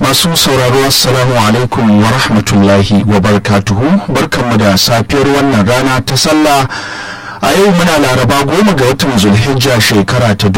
masu sauraro assalamu alaikum wa rahmatullahi wa barkatuhu barkanmu da safiyar wannan rana ta sallah a yau muna laraba goma ga watan zulhijja shekara ta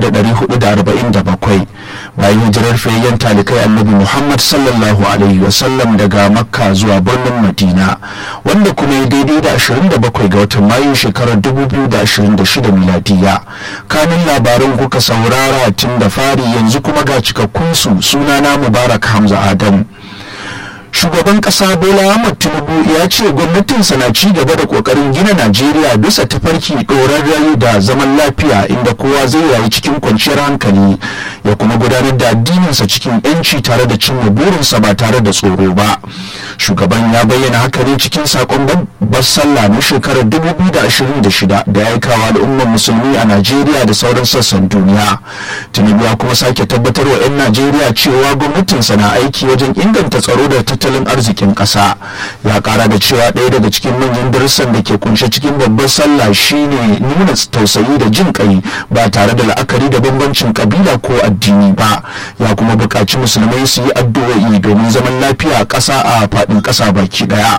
1447 bayan hijirar fayayyen talikai annabi muhammad sallallahu alaihi wasallam daga makka zuwa birnin madina wanda kuma ya daidai da 27 ga watan mayu shekarar 2026 miladiya kanin labaran kuka saurara tun da fari yanzu kuma ga cikakkunsu sunana mubarak hamza adam shugaban kasa bola ahmad tinubu ya ce gwamnatinsa na ci gaba da kokarin gina najeriya bisa tafarki ɗorarren da zaman lafiya inda kowa zai rayu cikin kwanciyar hankali ya kuma gudanar da addininsa cikin yanci tare da cimma burinsa ba tare da tsoro ba shugaban ya bayyana haka ne cikin sakon babbar sallah na shekarar 2026 da ya aikawa al'ummar musulmi a najeriya da sauran sassan duniya tinubu ya kuma sake tabbatar wa 'yan najeriya cewa gwamnatinsa na aiki wajen inganta tsaro da tattalin arzikin ƙasa ya ƙara da cewa ɗaya daga cikin manyan darussan da ke kunshe cikin babbar sallah shine nuna tausayi da jin kai ba tare da la'akari da bambancin kabila ko addini ba ya kuma buƙaci musulmai su yi addu'o'i domin zaman lafiya a ƙasa a faɗin ƙasa baki ɗaya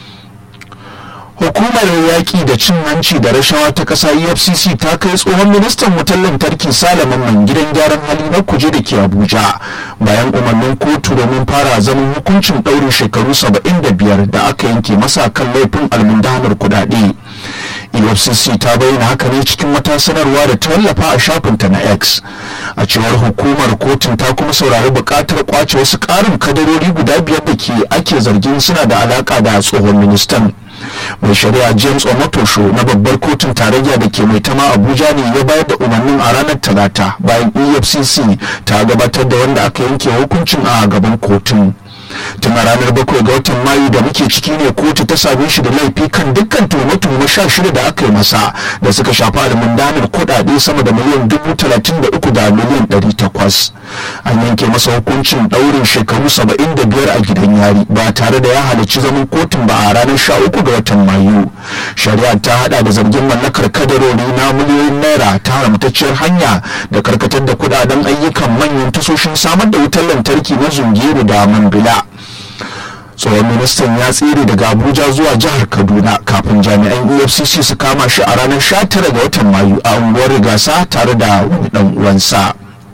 hukumar yaƙi da cin hanci da rashawa ta ƙasa efcc ta kai tsohon ministan wutar lantarki salaman man gidan gyaran hali na kuje da ke abuja bayan umarnin kotu domin fara zaman hukuncin ɗaurin shekaru 75 da aka yanke masa kan laifin almundanar kudade efcc ta bayyana haka ne cikin wata sanarwa da ta wallafa a shafinta na x a cewar hukumar kotun ta kuma saurari buƙatar kwace wasu ƙarin kadarori guda biyar da ke ake zargin suna da alaƙa da tsohon ministan mai shari'a james omotosho na babbar kotun tarayya da ke mai tama abuja ne ya bayar da umarnin a ranar talata bayan efcc ta gabatar da wanda aka yanke hukuncin a gaban kotun tun a ranar bakwai ga watan mayu da muke ciki ne kotu ta same shi da laifi kan dukkan tuhume-tuhume sha shida da aka yi masa da suka shafi almundanar kuɗaɗe sama da miliyan dubu talatin da uku da miliyan ɗari takwas an yanke masa hukuncin ɗaurin shekaru saba'in da biyar a gidan yari ba tare da ya halarci zaman kotun ba a ranar sha uku ga watan mayu shari'a ta hada da zargin mallakar kadarori na miliyoyin naira ta haramtacciyar hanya da karkatar da kudaden ayyukan manyan tasoshin samar da wutar lantarki na zungeru da mambila tsohon ministan ya tsere daga abuja zuwa jihar kaduna kafin jami'an efcc su kama shi a ranar 19 ga watan mayu a unguwar rigasa tare da wani dan uwansa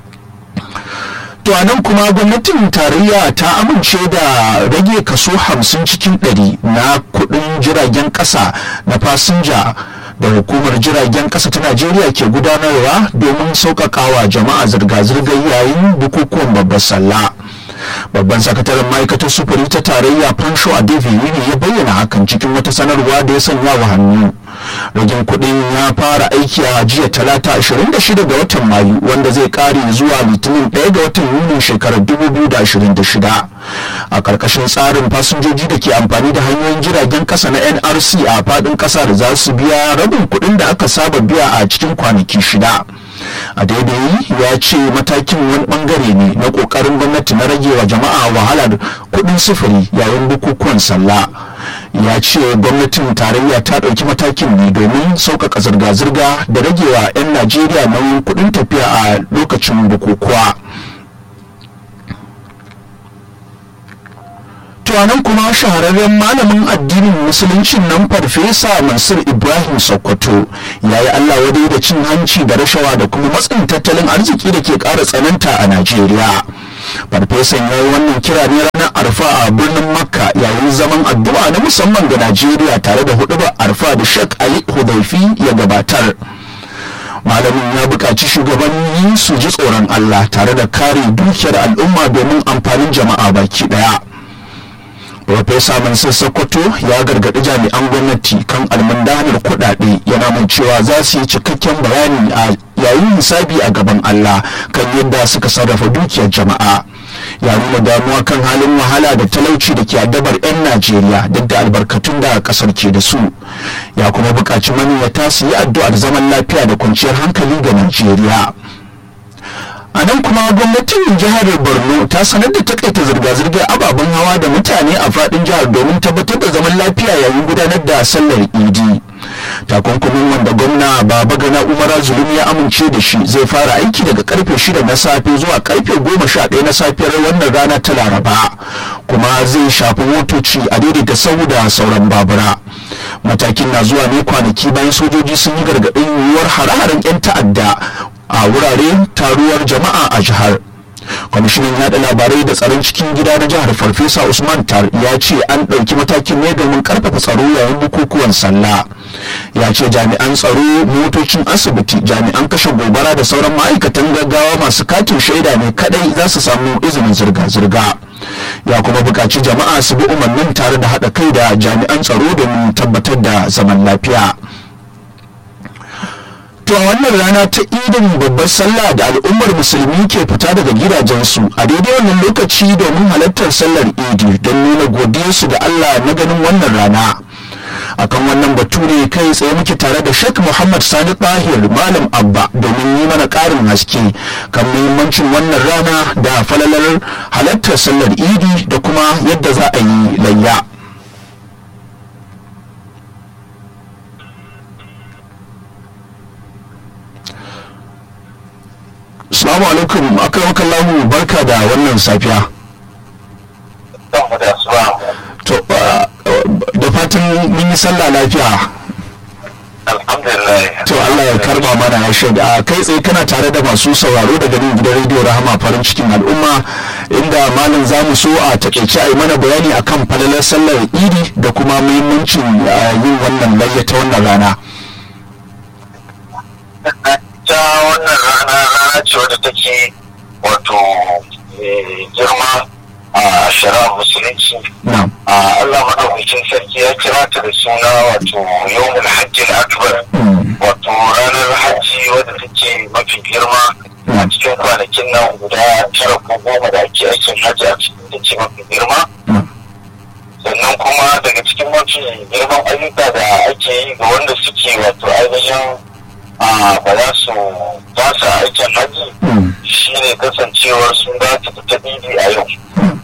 to anan kuma gwamnatin tarayya ta amince da rage kaso 50 cikin 100 na kudin jiragen kasa na fasinja da hukumar jiragen kasa ta najeriya ke gudanarwa domin sauƙaƙawa jama'a zirga-zirgar yayin bukukuwan babbar sallah babban sakataren ma'aikatar sufuri ta tarayya fansho a ne ya bayyana hakan cikin wata sanarwa da ya sanya wa hannu ragin kuɗin ya fara aiki a jiya talata 26 ga watan mayu wanda zai kare zuwa litinin 1 ga watan yuni shekarar 2026 a ƙarƙashin tsarin fasinjoji da ke amfani da hanyoyin jiragen ƙasa na nrc a faɗin ƙasa da za su biya rabin kuɗin da aka saba biya a cikin kwanaki shida a daidai ya ce matakin wani bangare ne na kokarin gwamnati na rage wa jama'a wahalar kudin sufuri yayin bukukuwan sallah ya ce gwamnatin tarayya ta ɗauki matakin ne domin sauƙaƙa zirga-zirga da rage wa 'yan najeriya nauyin kudin tafiya a lokacin bukukuwa nan kuma shahararren malamin addinin musuluncin nan farfesa mansur ibrahim sokoto ya yi allah wadai da cin hanci da rashawa da kuma matsin tattalin arziki da ke ƙara tsananta a najeriya farfesan ya yi wannan kira ne ranar arfa a birnin makka yayin zaman addu'a na musamman ga najeriya tare da hudubar arfa da shek ali hudaifi ya gabatar malamin ya buƙaci shugabanni su ji tsoron allah tare da kare dukiyar al'umma domin amfanin jama'a baki ɗaya Profesa Mansur Sokoto ya gargaɗi jami'an gwamnati kan almundanar kuɗaɗe yana mai cewa za su yi cikakken bayani a yayin hisabi a gaban Allah kan yadda suka sarrafa dukiyar jama'a. Ya nuna damuwa kan halin wahala da talauci da ke addabar 'yan Najeriya duk da albarkatun da ƙasar ke da su. Ya kuma buƙaci maniyata su yi addu'ar zaman lafiya da kwanciyar hankali ga Najeriya. a nan kuma gwamnatin jihar borno ta sanar da takaita zirga-zirgar ababen hawa da mutane a fadin jihar domin tabbatar da zaman lafiya yayin gudanar da sallar idi takunkumin wanda gwamna baba gana umara zulum ya amince da shi zai fara aiki daga karfe shida na safe zuwa karfe goma sha ɗaya na safiyar wannan rana ta laraba kuma zai shafi motoci a daidaita sau da sauran babura matakin na zuwa ne kwanaki bayan sojoji sun yi gargaɗin yiwuwar hare-haren 'yan ta'adda a wurare taruwar jama'a a jihar kwamishinan yada labarai da tsaron cikin gida na jihar farfesa usman tar ya ce an ɗauki matakin ne domin karfafa tsaro yayin bukukuwan sallah ya ce jami'an tsaro motocin asibiti jami'an kashe gobara da sauran ma'aikatan gaggawa masu katin shaida ne kadai za su samu izinin zirga-zirga ya kuma buƙaci jama'a su bi umarnin tare da haɗa kai da jami'an tsaro domin tabbatar da zaman lafiya To a wannan rana ta idin babbar sallah da al'ummar musulmi ke fita daga gidajensu a daidai wannan lokaci domin halartar sallar idi don nuna godiyarsu da Allah na ganin wannan rana. akan wannan batu ne kai tsaye muke tare da Sheikh Muhammad Sani Tahir Malam Abba domin yi mana ƙarin haske kan muhimmancin wannan rana da falalar halartar sallar idi da kuma yadda za a yi layya. Assalamu alaikum akan lahu barka da wannan safiya. To da fatan mun yi sallah lafiya. Alhamdulillah. To Allah ya karba mana ya shaida kai tsaye kana tare da masu sauraro daga nan gidan rediyo Rahama farin cikin al'umma inda malam za mu so a takaice a yi mana bayani akan falalar sallar idi da kuma muhimmancin yin wannan layya ta wannan rana. ta wannan rana rana ce wadda take wato girma a shara musulunci a Allah maɗaukakin sarki ya kira ta da suna wato yawmul hajji akbar wato ranar hajji wadda take mafi girma a cikin kwanakin nan guda tara ko goma da ake aikin hajji a cikin ta ce mafi girma sannan kuma daga cikin mafi girman ayyuka da ake yi ga wanda suke wato ainihin ba za su ba su aikin haji shi ne kasancewar sun za su fita bibi a yau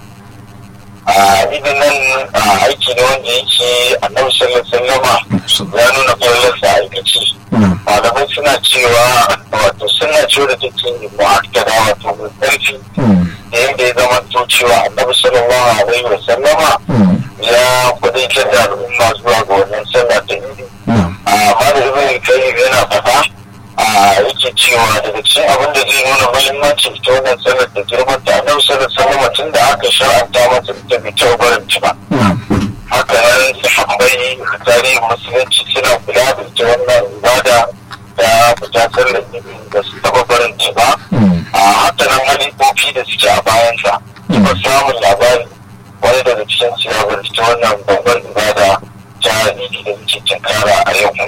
a idin nan aiki ne wanda yake annabi sallallahu sallama ya nuna kwallonsa a aikaci malamai suna cewa wato suna cewa da take mu'akkada wato mai ƙarfi da yadda ya zama to cewa annabi sallallahu alaihi wa sallama ya kudaitar da al'umma zuwa ga wannan sallah ta idi amma da ibn kayyim yana faɗa a yake cewa daga cikin abin da zai nuna muhimmancin ita wannan sallar da girman ta annabi sallar sallama tun da aka shar'anta masa ita bai taɓa barin ta ba haka nan sahabbai a tarihin musulunci suna kula da ita wannan ibada da fita sallar da su taɓa barin ta ba a haka nan halifofi da suke a bayansa ba samun labari wani daga cikin siyabar ita wannan babbar ibada ta idi da muke tinkara a yau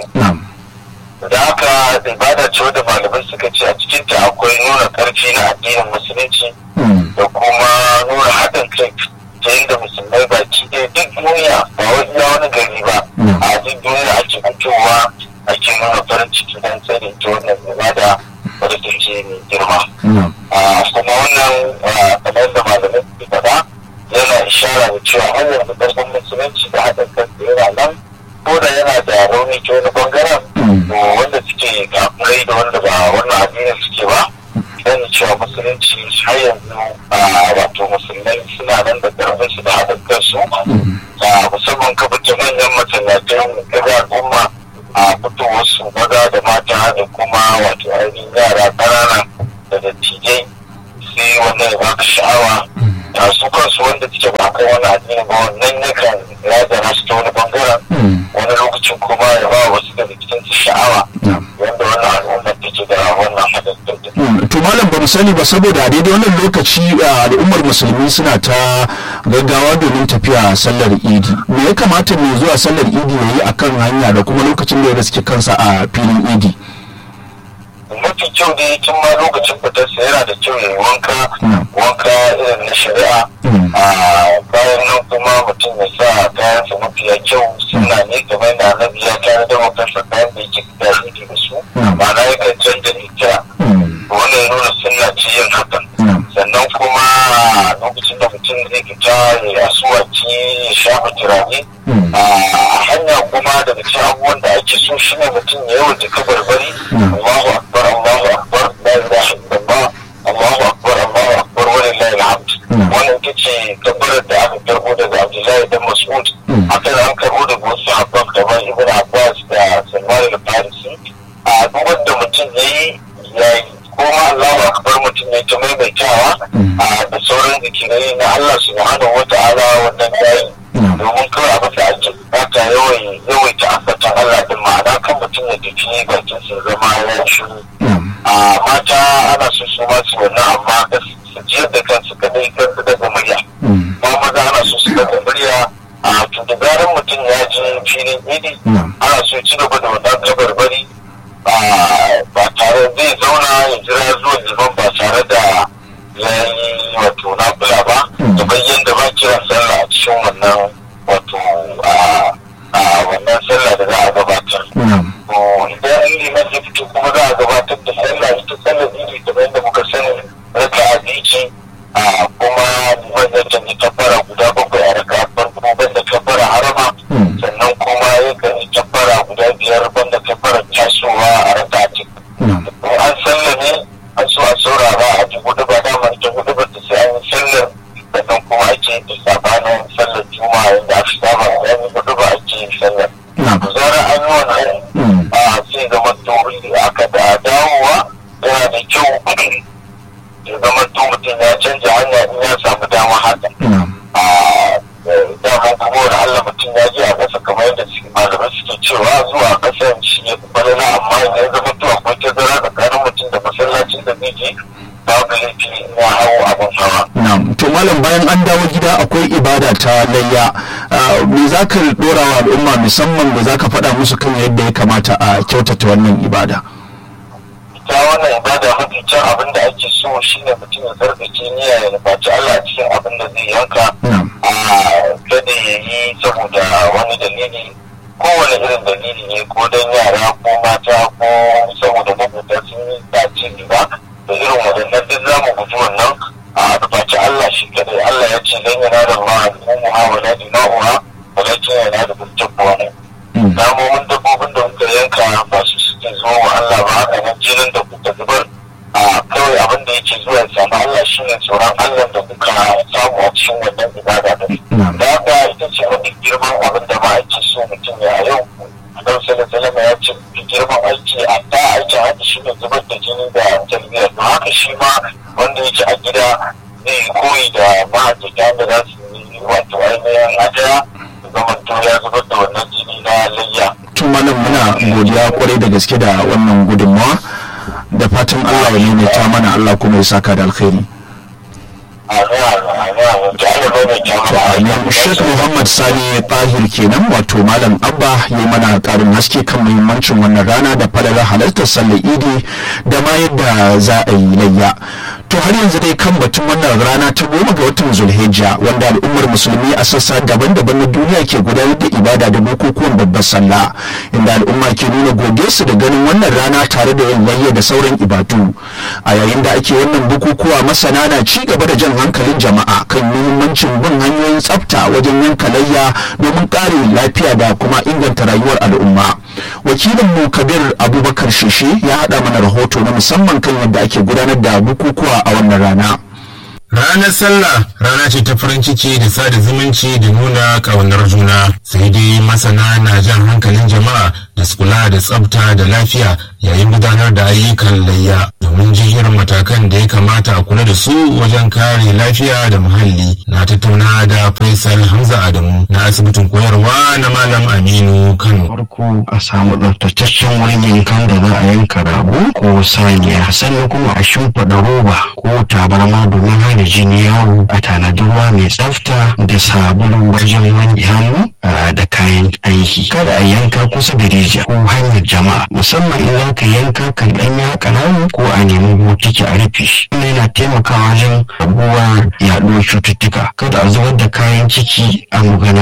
da haka ibada ce wadda malamai suka ce a cikinta akwai nuna karfi na addinin musulunci da kuma nuna haɗin kai ta yadda musulmai baki ɗaya duk duniya ba wai iya wani gari ba a duk duniya ake fitowa ake nuna farin ciki don tsare ta wannan ibada wadda ta ce mai girma kuma wannan kamar da malamai suke faɗa yana ishara da cewa har yanzu ƙarfin musulunci da haɗin kan yana nan ko da yana da rauni ta wani bangaren wanda suke kafirai da wanda ba wannan addinin suke ba dan cewa musulunci har yanzu wato musulmai suna nan da karfin su da haɗin kansu musamman ka fita manyan masallatan kaga al'umma a fitowar su maza da mata da kuma wato ainihin yara ƙanana da dattijai sai wannan ya baka sha'awa da su kansu wanda suke ba kai wani addini ba wannan yakan razana su ta wani bangaren wani lokacin kuma ya ba wasu daga cikin su sha'awa wanda wannan al'ummar take da wannan hadin to malam ba mu sani ba saboda a daidai wannan lokaci al'ummar musulmi suna ta gaggawa domin tafiya sallar idi me ya kamata mai zuwa sallar idi ya yi akan hanya da kuma lokacin da ya riske kansa a filin idi mafi kyau dai tun ma lokacin fitarsa yana da kyau ya yi wanka wanka irin na shari'a a bayan nan kuma mutum ya sa kayansa mafiya kyau suna ne kamar da annabi ya tare da makansa kayan da yake da yake da su ma'ana yakan canza ita wannan ya nuna sunna ce yin hakan sannan kuma lokacin da mutum zai fita ya asuwaci ya shafa turare a hanya kuma daga cikin abubuwan da ake ake so shi ne mutum ya yawan jika barbari Allahu akbar Allahu akbar la ilaha illallah Allahu akbar Allahu akbar wa lillahi alhamd wannan ita ce tabbatar da aka karbo daga Abdullahi dan Mas'ud akan an karbo daga wasu sahabban kamar Ibn Abbas da Salman al-Farisi a duk wanda mutum yayi yayi kuma Allahu akbar mutum ne ta maimaitawa da sauran zikirai na Allah subhanahu wa ta'ala wannan yayi domin kawai abin da ake bukata yawaita ambatan Allah din ma'ana kan mutum ya tafi bakin su zama ya shiru a mata ana so su ma su wannan amma su jiyar da kansu kadai kansu daga murya ma maza ana so su daga murya a to da zarar mutum ya je filin idi ana so ci gaba da wannan kabarbari ba tare zai zauna ya jira zuwa liman ba tare da ya yi wato na kula ba kamar yadda ba kiran sallah a cikin wannan wato a wannan sallah da za a gabatar. Idan liman ya fito kuma za a gabatar da sallah ita sallah ne kamar yadda muka sani raka a biki a kuma liman ya canji tabbara guda bakwai a raka farko banda tabbara harama sannan kuma ya kan yi tabbara guda biyar banda tabbara tasowa a raka a cikin. An sallah ne an so a saurara a ji gudu ba damar ta gudu ba ta sai an yi sallar sannan kuma ake yin sabanin sallar juma'a yadda aka saba da yanzu gudu ba ake yin sallar. Zarar an yi wannan a sai zama to aka da dawowa yana da kyau ya zama to mutum ya canja hanya in ya samu dama haka. Daman kuma wani Allah mutum ya je a ƙasa kamar yadda malamai suke cewa zuwa ƙasar shi ne balala amma ya zama to akwai tazara tsakanin mutum da masallacin da zai je babu laifi na hau abin hawa. Na'am, to malam bayan an dawo gida akwai ibada ta layya. Me za ka dora wa al'umma musamman da za ka faɗa musu kan yadda ya kamata a kyautata wannan ibada? Ita wannan ibada mafi can abin da ake so shine mutum ya zargace niyya ya nufaci Allah a cikin abin da zai yanka. A kada ya yi saboda wani dalili kowane irin dalili ne ko don yara ko mata ko saboda mabuta sun yi dace ba. da irin waɗannan duk za mu guji wannan a nufaci Allah shi kadai Allah ya ce dan yana da ma al'ummuha wa la dima'uha wa la ce yana da buntabbuwa ne. Namomin dabbobin da muka yanka ba su suke zuwa wa Allah ba haka nan jinin da kuka zubar a kawai abin da yake zuwa ya samu Allah shi ne tsoron Allah da kuka samu a cikin wannan ibada da da haka ita ce wani girman abin da ma ake so mutum ya yau Annabi sallallahu alaihi ya ce girman aiki a ta aikin hajji shi ne zubar da jini da talbiyar don haka shi ma wanda yake a gida zai koyi da mahajjata da za su yi wato ainihin hadaya zama to ya zubar da wannan jini na layya. Tun malam muna godiya kwarai da gaske da wannan gudunmawa da fatan Allah ya maimaita mana Allah kuma ya saka da alkhairi. Sheikh Muhammad Sani Tahir kenan wato Malam Abba ya mana karin haske kan muhimmancin wannan rana da falalar halartar sallar Idi da ma yadda za a yi layya. To har yanzu dai kan batun wannan rana ta goma ga watan Zulhijja wanda al'ummar musulmi a sassa daban-daban na duniya ke gudanar da ibada da bukukuwan babbar sallah inda al'umma ke nuna godiyarsu da ganin wannan rana tare da yin layya da sauran ibadu. A yayin da ake wannan bukukuwa masana na ci gaba da jan hankalin jama'a kan muhimmancin bin hanyoyin tsafta wajen yanka layya domin ƙarin lafiya da kuma inganta rayuwar al'umma wakilin mu kabir abubakar shishi ya haɗa mana rahoto na musamman kan yadda ake gudanar da bukukuwa a wannan rana Ranar sallah rana ce ta farin ciki da sada zumunci da nuna ƙaunar juna sai dai masana na jan hankalin jama'a da su kula da tsafta da lafiya yayin gudanar da ayyukan layya domin jihar matakan da ya kamata a kula da su wajen kare lafiya da muhalli na tattauna da faisal hamza adamu na asibitin koyarwa na malam aminu kano farko a samu tsaftataccen wurin yankan da za a yanka rago ko saniya sannan kuma a shimfiɗa roba ko tabarma domin hana jini yawo a tanadi ruwa mai tsafta da sabulu wajen wanke hannu da kayan aiki kada a yanka kusa da rijiya ko hanyar jama'a musamman in za ka yanka kan ɗan ya ƙananu ko a nemi botiki a rufe shi wannan yana taimakawa wajen raguwar yaɗuwar cututtuka kada a zubar da kayan ciki a muganana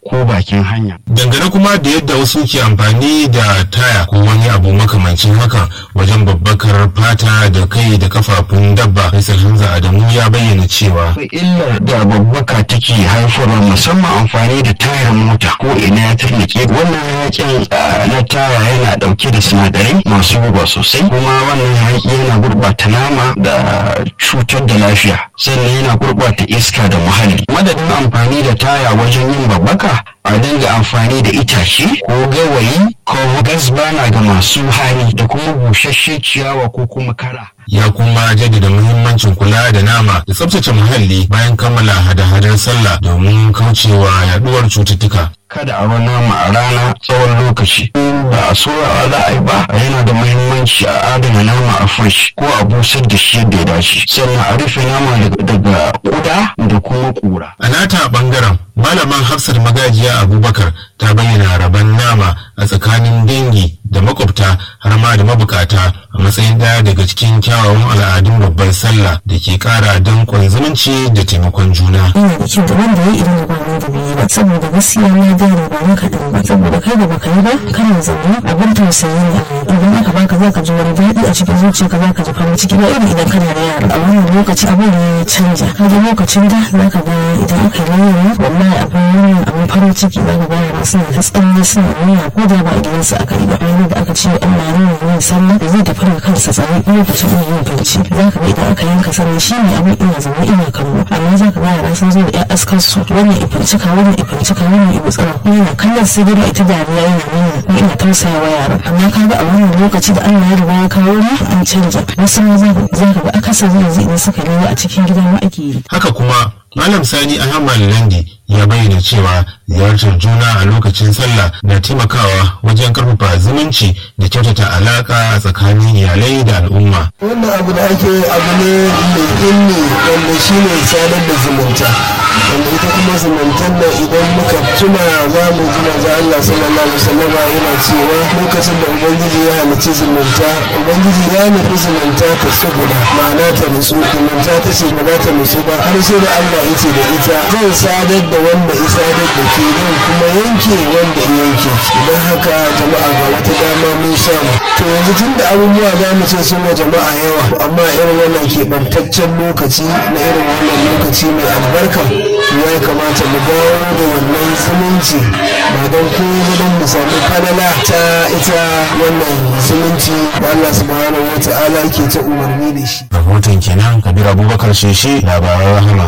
ko bakin hanya. Dangane kuma da yadda wasu ke amfani da taya ko wani abu makamancin haka wajen babbakar fata da kai da kafafun dabba Faisal Hamza Adamu ya bayyana cewa Akwai illar da babbaka take haifarwa musamman amfani da tayar mota ko ina ya turnike wannan hayakin ah, na taya yana dauke da sinadarai masu guba sosai kuma wannan hayaki yana gurbata nama da cutar da lafiya sannan yana gurbata iska da muhalli madadin amfani da taya wajen yin babbaka a dinga amfani da itace ko gawayi ko gas bana ga masu hali da kuma busasshe ciyawa ko kuma kara ya kuma jaddada muhimmancin kula da nama da tsabtace muhalli bayan kammala hada-hadar sallah domin kaucewa yaduwar cututtuka. kada a bar nama a rana tsawon lokaci ba a soyawa za a yi ba yana da muhimmanci a adana nama a fresh ko a busar da shi yadda ya dace sannan a rufe nama daga- daga kuda da kuma kura A nata bangaren malaman hafsar magajiya Abubakar ta bayyana rabon nama a tsakanin dangi da makwabta har ma da mabukata a matsayin daya daga cikin kyawawan al'adun babbar sallah da ke kara danƙon zumunci da taimakon juna. yana da kyau da wanda ya idan da ba wanda bai yi ba saboda gaskiya na gane ba na kaɗan ba saboda kai da baka yi ba kana zaune abin tausayi ne idan aka baka za ka ji wani daɗi a cikin zuciyarka za ka ji farin ciki ba irin idan kana da yara a wannan lokaci abin ya canja kaga lokacin da za ka ga idan aka yi layyana wallahi abin wannan abin farin ciki za ka ga yara suna ta tsalle suna nuna ko da ba a gidansu aka yi ba ranar da aka ce Allah ya nuna yin sallah da zai tafi da kansa tsare lokacin yin yin fanci za ka ga idan aka yanka sallah shi ne abin ina zaune ina kallo amma za ka ga yara sun zo da ƴan askar su wannan ifancika wannan ifancika wannan ibutsira yana kallon su gida ita dariya yana nuna ko ina tausaya wa yaran amma ka ga a wannan lokaci da Allah ya riga ya kawo ni an canja wasu ma za ka za ka ga akasari yanzu idan suka lewa a cikin gida ma ake yi Haka kuma Malam Sani Ahmad Landi ya bayyana cewa ziyartar juna a lokacin sallah na taimakawa wajen karfafa zumunci da kyautata alaka tsakanin iyalai da al'umma. wannan abu da ake yi abu ne mai ilmi wanda shi ne sadar da zumunta wanda ita kuma zumuntar da idan muka tuna za mu ji manzo Allah sallallahu alaihi wasallam yana cewa lokacin da ubangiji ya halicci zumunta ubangiji ya nufi zumunta ta saboda ma'ana ta nutsu zumunta ta ce ba za ta nutsu ba har sai da Allah ya ce da ita zan sadar da wanda ya sadar da ke zan kuma yanke wanda ya yanke don haka jama'a ga wata dama mun samu to yanzu tun da abubuwa za mu ce sun wa jama'a yawa amma irin wannan keɓantaccen lokaci na irin wannan lokaci mai albarka ya kamata mu dawo da wannan zumunci ba don kowa don mu samu falala ta ita wannan zumunci da Allah subhanahu wa ta'ala ke ta umarni da shi Rahoton kenan Kabir Abubakar Sheshe labaran rahama.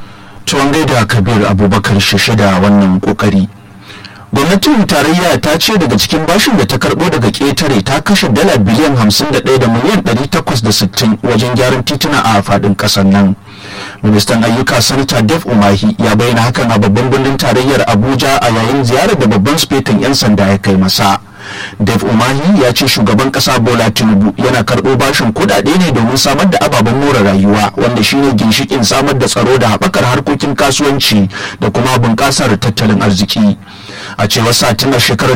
tuwon gaida kabir abubakar shishe da wannan kokari gwamnatin tarayya ta ce daga cikin bashin da ta karbo daga ƙetare ta kashe dala biliyan 51 da miliyan 860 wajen gyaran tituna a faɗin ƙasar nan ministan ayyuka sanata def umahi ya bayyana hakan a babban birnin tarayyar abuja a yayin ziyarar da babban sufetin 'yan sanda ya kai masa Dave Umahi ya ce shugaban kasa Bola Tinubu yana karɓo bashin kuɗaɗe ne domin samar da ababen more rayuwa wanda shine ginshikin samar da tsaro da haɓakar harkokin kasuwanci da kuma bunƙasar tattalin arziki. A cewar satinar shekarar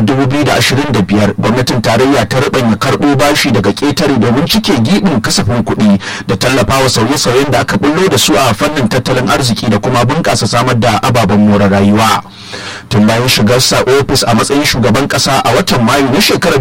2025 gwamnatin tarayya ta ruɓanya karɓo bashi daga ƙetare domin cike giɓin kasafin kuɗi da tallafawa sauye-sauyen da aka bullo da su a fannin tattalin arziki da kuma bunƙasa samar da ababen more rayuwa. Tun bayan shigarsa ofis a matsayin shugaban ƙasa a watan Mayu na shekarar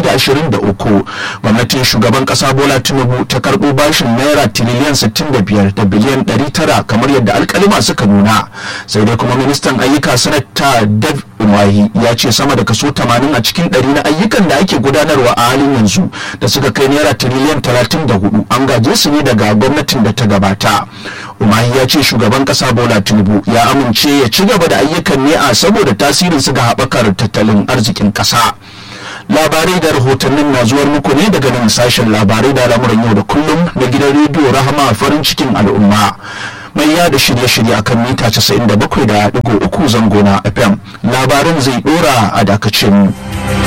2023 gwamnatin shugaban kasa bola tinubu ta karbo bashin naira tiriliyan 65 da biliyan 900 kamar yadda alkalima suka nuna sai dai kuma ministan ayyuka sanata dav umahi ya ce sama da kaso 80 a cikin 100 na ayyukan da ake gudanarwa a halin yanzu da suka kai naira tiriliyan 34 an gaje su ne daga gwamnatin da ta gabata umahi ya ce shugaban kasa bola tinubu ya amince ya ci gaba da ayyukan ne a saboda tasirin su ga haɓakar tattalin arzikin ƙasa. labarai da rahotannin na zuwar muku ne daga nan sashen labarai da lamuran yau da kullum na gidan rediyo rahama farin cikin al'umma mai yada shirye-shirye akan mita 97.3 zango na fm labarin zai dora a dakacin mu